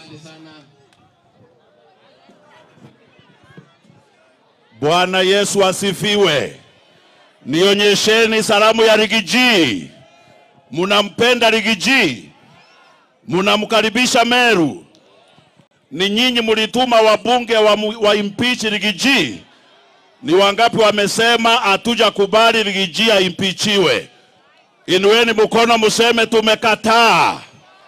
Asante sana. Bwana Yesu asifiwe. Nionyesheni salamu ya Rigiji. Munampenda Rigiji? Munamkaribisha Meru? Ni nyinyi mulituma wabunge wa, mu- wa impeach Rigiji? Ni wangapi wamesema hatuja kubali Rigiji aimpichiwe? Inueni mkono museme tumekataa.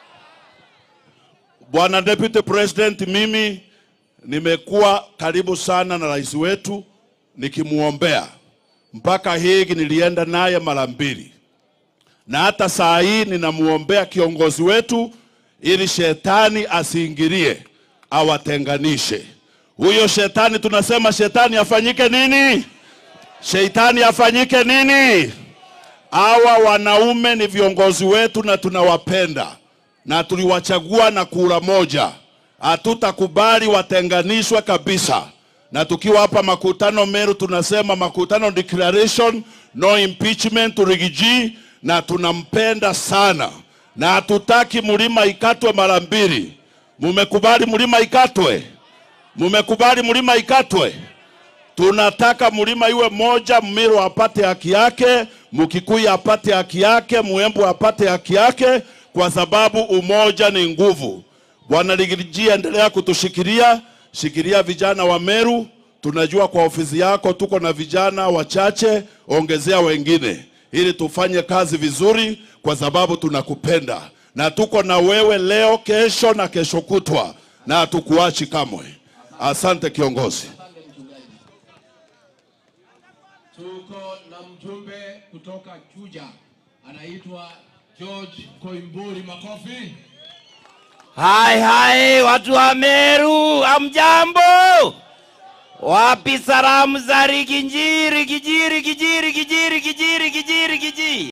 Bwana Deputy President, mimi nimekuwa karibu sana na rais wetu nikimuombea mpaka Hague nilienda naye mara mbili, na hata saa hii ninamuombea kiongozi wetu ili shetani asiingilie awatenganishe. Huyo shetani tunasema shetani afanyike nini? Shetani afanyike nini? Hawa wanaume ni viongozi wetu na tunawapenda na tuliwachagua na kura moja. Hatutakubali watenganishwe kabisa. Na tukiwa hapa makutano Meru, tunasema makutano declaration, no impeachment to Rigiji, na tunampenda sana na hatutaki mlima ikatwe mara mbili. Mumekubali mlima ikatwe? Mumekubali mlima ikatwe? Tunataka mlima iwe moja, Mmiru apate haki yake, Mkikuyu apate haki yake, Muembu apate haki yake, kwa sababu umoja ni nguvu. Bwana Rigiji, endelea kutushikilia, shikilia vijana wa Meru. Tunajua kwa ofisi yako tuko na vijana wachache, ongezea wengine ili tufanye kazi vizuri, kwa sababu tunakupenda na tuko na wewe leo, kesho na kesho kutwa, na hatukuachi kamwe. Asante kiongozi. Asante mchungaji. Tuko na mjumbe kutoka Chuja anaitwa George Koimburi. Makofi. Hai hai, watu wa Meru, amjambo? Wapi salamu za Rigiji, Rigiji, Rigiji, Rigiji, Rigiji, Rigiji, Rigiji?